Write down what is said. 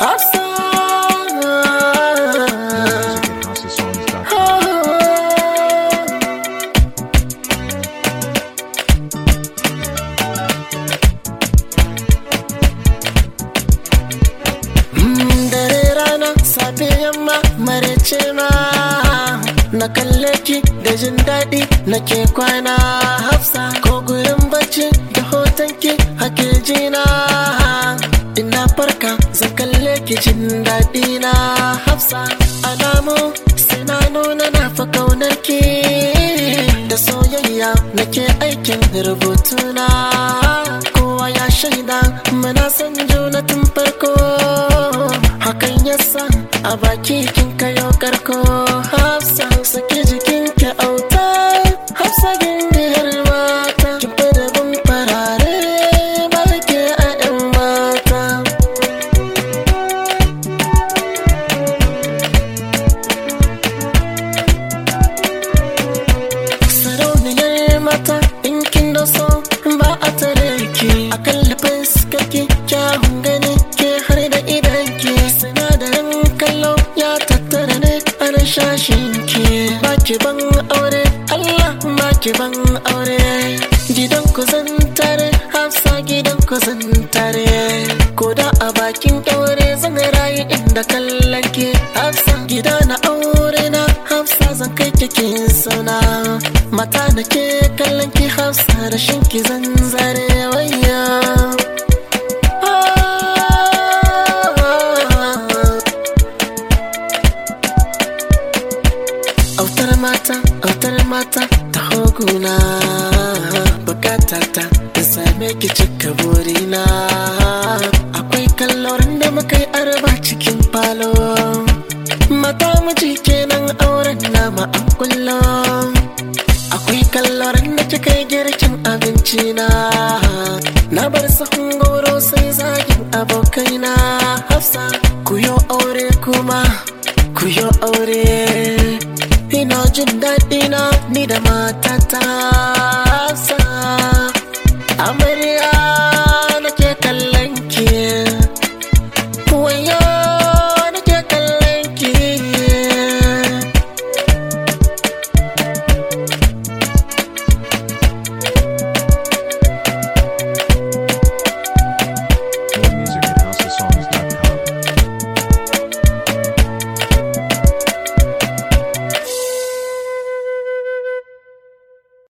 Hafsa. Music at houseofsongs.com. Mm, Dare rana safe yamma marece ma na kalle ki da jin daɗi nake kwana hafsa ko gurin bacci da hoton ki hake jina ina farka zan kalle ki jin daɗi na hafsa alamu sai na nuna na fa kaunar ki da soyayya nake aikin rubutuna kowa ya shaida muna san juna tun farko hakan yasa a baki kin kayo karko hafsa saki jikin ki auta hafsa gindiyar mata kin fi da bin farare ba ke a yan mata sarauniyar mata in kin da so ba a tare ki a kalli fuskar ki kyawun gani ke har da idan ki sinadarin kallo ya tattara ne a rashashin ki ba ki ban aure Allah ba ki ban aure gidan ku zan tare hafsa gidan ku zan tare ko da a bakin ɗaure zan rayu inda kallon ki hafsa gida na aure na hafsa zan kai kikin sauna mata da ke kallon ki hafsa rashin ki zan zare waya autar mata autar mata ta hoguna bukata ta ta same ki cika burina akwai kallorin da muka yi arba cikin falo mata miji kenan auren nama an kullum akwai kallorin da kika yi girkin abinci na na bar sahun goro sai zagin abokaina hafsa ku yo aure kuma ku yo aure ina jin daɗi na ni da mata